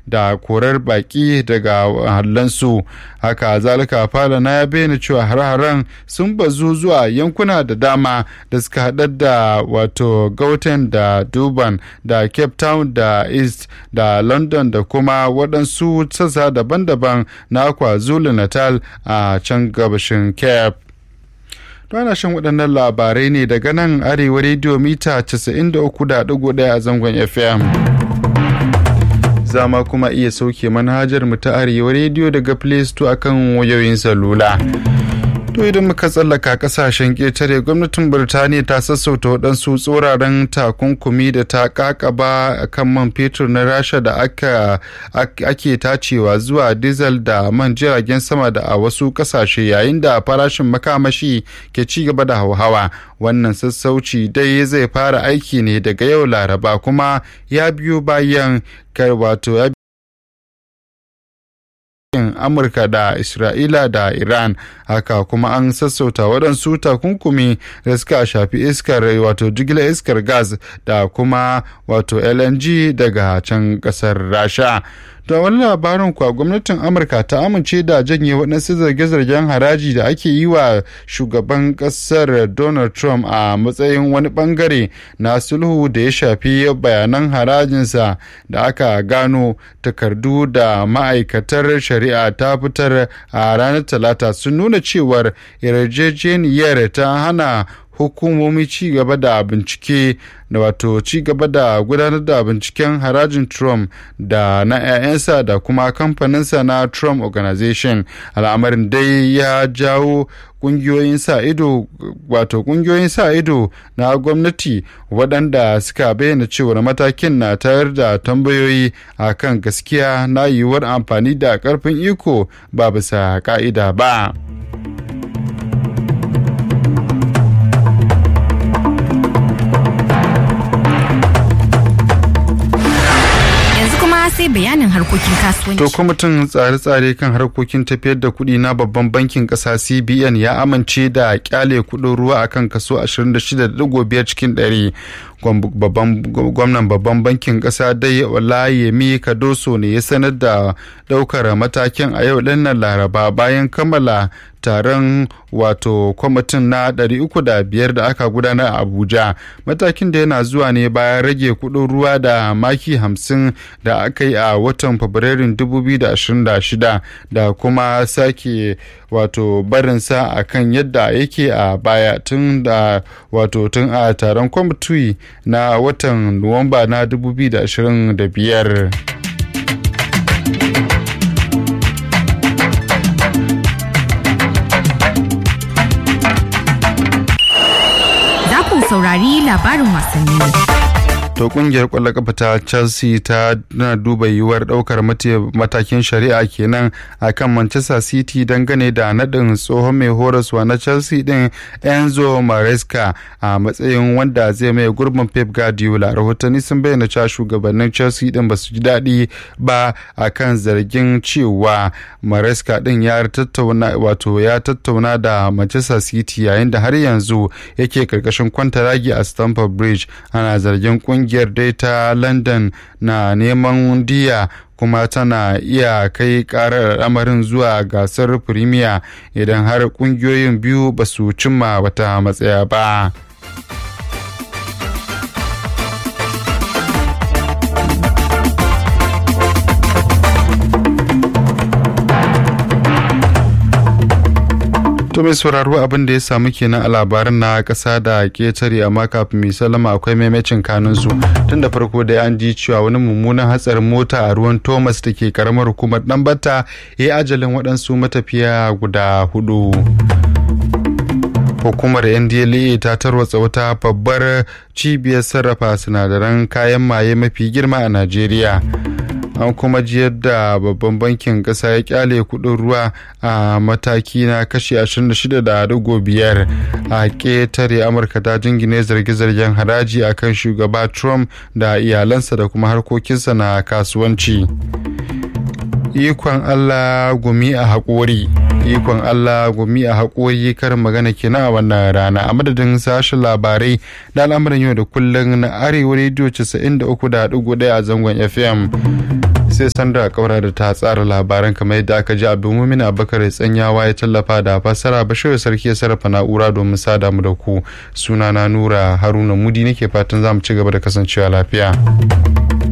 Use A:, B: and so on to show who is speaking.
A: da korar baki daga hallansu haka zalika falana ya bayyana cewa har-haren sun bazu zuwa yankuna da dama da suka haɗar da wato gauten da durban da cape town da east da london da kuma waɗansu sassa daban-daban na kwazulu natal a can gabashin cape ana shan waɗannan labarai ne daga nan arewa rediyo mita 93.1 a zangon fm zama kuma iya sauke manhajar mu ta arewa rediyo daga play store akan wayoyin salula to idan muka tsallaka kasashen ƙetare gwamnatin birtaniya ta sassauta waɗansu tsoraren takunkumi da ta kakaba a kan man fetur na rasha da aka ake tacewa zuwa diesel da man jiragen sama da a wasu kasashe yayin da farashin makamashi ke ci gaba da hauhawa wannan sassauci dai zai fara aiki ne daga yau laraba kuma ya biyo bayan wato ya amurka da isra'ila da iran haka kuma an sassauta waɗansu takunkumi da suka shafi iskar wato jigilar iskar gas da kuma wato lng daga can ƙasar rasha da wani labarin kuwa gwamnatin amurka ta amince da janye waɗansu zarge-zargen haraji da ake yi wa shugaban ƙasar donald trump a matsayin wani ɓangare na sulhu da ya shafi bayanan harajinsa da aka gano takardu da ma'aikatar shari'a ta fitar a ranar talata sun nuna cewar yarjejeniyar ta hana hukumomi ci gaba da bincike da wato ci gaba da gudanar da binciken harajin trump da na 'ya'yansa da kuma kamfaninsa na trump organization al'amarin dai ya jawo kungiyoyin sa ido wato kungiyoyin sa ido na gwamnati waɗanda suka bayyana cewar matakin na tayar da tambayoyi a kan gaskiya na yiwuwar amfani da ƙarfin iko ba bisa ka'ida ba.
B: sai bayanin harkokin kasuwanci.
A: To kwamitin tsare-tsare kan harkokin tafiyar da kuɗi na babban bankin ƙasa CBN ya amince da kyale kuɗin ruwa akan kaso 26.5 cikin ɗari. gwamnan babban bankin ƙasa dai Olayemi Kadoso ne ya sanar da ɗaukar matakin a yau ɗinnan Laraba bayan kammala taron wato kwamitin na 305 da aka gudanar a abuja matakin da yana zuwa ne bayan rage kudin ruwa da maki 50 da aka yi a watan fabrairun 2026 da kuma sake wato barinsa a kan yadda yake a baya tun da wato tun a taron kwamiti na watan nuwamba na 2025
B: saurari labarin wasanni.
A: To kungiyar kwallon kafa ta Chelsea ta na duba yiwuwar daukar matakin shari'a kenan a kan Manchester City dangane da naɗin tsohon mai horaswa na Chelsea din Enzo Maresca a matsayin wanda zai mai gurbin Pep Guardiola. Rahotanni sun bayyana cewa shugabannin Chelsea din ba su ji daɗi ba a kan zargin cewa Maresca din ya tattauna wato ya tattauna da Manchester City yayin da har yanzu yake karkashin kwantaragi a Stamford Bridge ana zargin kungiyar kungiyar dai ta london na neman diya kuma tana iya kai karar al'amarin zuwa gasar premier idan har kungiyoyin biyu ba su cimma wata matsaya ba. To mai sauraro abin da ya samu kenan a labarin na ƙasa da ketare amma kafin mai salama akwai maimacin kanunsu tun da farko da an ji cewa wani mummunan hatsarin mota a ruwan Thomas da ke karamar hukumar Ɗanbata ya ajalin waɗansu matafiya guda hudu. hukumar ndla ta tarwatsa wata babbar cibiyar sarrafa sinadaran kayan maye mafi girma a najeriya an kuma ji yadda babban bankin kasa ya kyale kudin ruwa a mataki na kashi 26.5 a ketare amurka ta jingine zarge-zargen haraji akan shugaba trump da iyalansa da kuma harkokinsa na kasuwanci ikon allah gumi a haƙori ikon Allah gumi a haƙori karin magana kenan a wannan rana a madadin sashen labarai da al'amuran yau da kullum na arewa rediyo 93.1 a zangon fm sai sandra kaura da ta tsara labaran kamar yadda aka ji abdulmumin abubakar tsanyawa ya tallafa da fassara bashir sarki ya sarrafa na'ura domin sada mu da ku sunana nura haruna mudi nake fatan za mu ci gaba da kasancewa lafiya